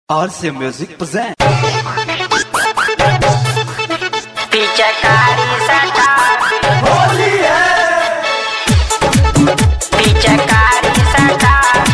RC Music present. पिचकारी सटा पिचकारी सटा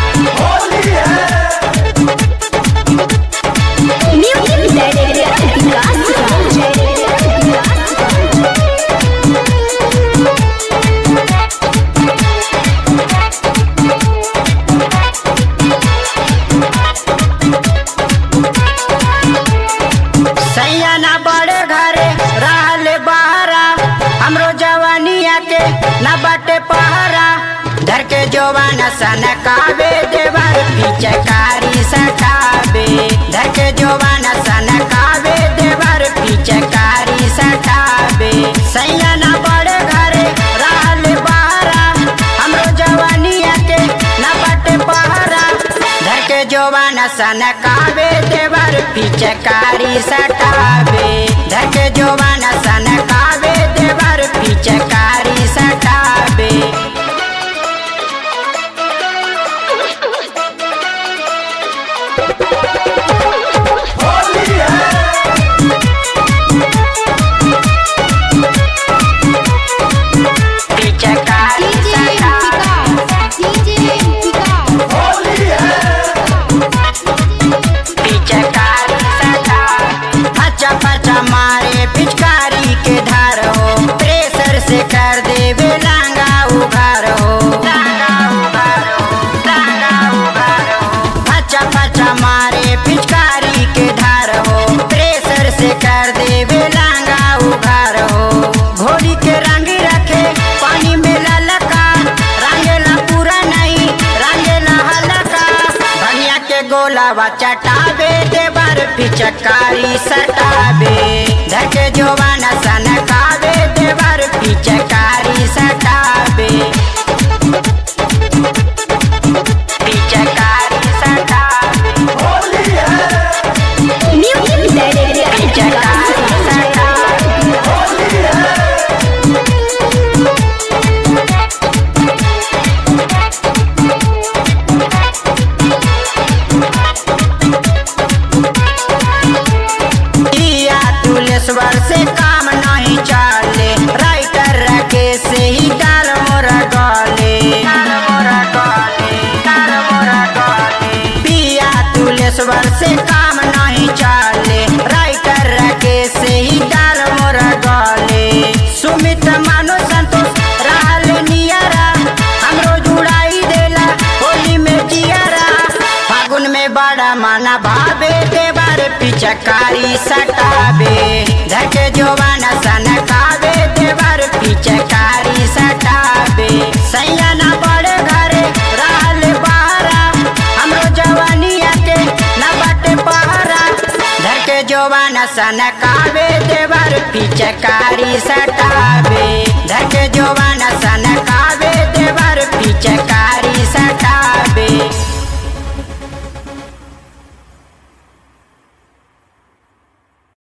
सैया ना बड़े घरे रहले बहरा हमरो जवानिया के ना बाटे पहरा धर के जोवाना सन कावे देवर पिचकारी सटावे धर के जोवाना सन कावे देवर पिचकारी सटावे सैया ना बड़े घरे रहले बहरा हमरो जवानिया के ना बाटे पहरा धर के जोवाना सन कावे देवर पिचकारी सटावे धर के जोवाना सन कावे देवर पिचकारी सटावे पिचकारी सटावे पिचकारी सटावे फचा फचा मारे पिचकारी के धार हो प्रेशर से कर देवे लांगा उघार हो लांगा उघार हो लांगा उघार हो फचा फचा मारे पिचकारी के धार हो प्रेशर से कर देवे लांगा उघार हो घोड़ी के रंग रखे पानी में ललका रंगेला पूरा नहीं रंगेला हल्का धनिया के गोलावा चटावे देवर पिचकारी सटावे धके जोवाना सनकावे देवर पिचकारी सटावे पिचकारी सटावे पिचकारी सटावे किया तुलेश्वर से काम नहीं चले राइटर रखे से ही डाल मोरा गले डाल मोरा गले डाल मोरा गले पिया तुलेश्वर से काम नहीं चले राइटर रखे से ही डाल मोरा गले सुमित मानो संतोष रहल नियरा हमरो जुड़ाई देला होली में जियरा फागुन में बड़ा माना भावे देवर पिचकारी सटावे धके जोवाना सनकावे देवर पिचकारी सटावे सैया ना बड़े घरे रहल बहरा हमरो जवानिया के ना बाटे पहरा धके जोवाना सनकावे देवर पिचकारी सटावे धके जोवाना सनका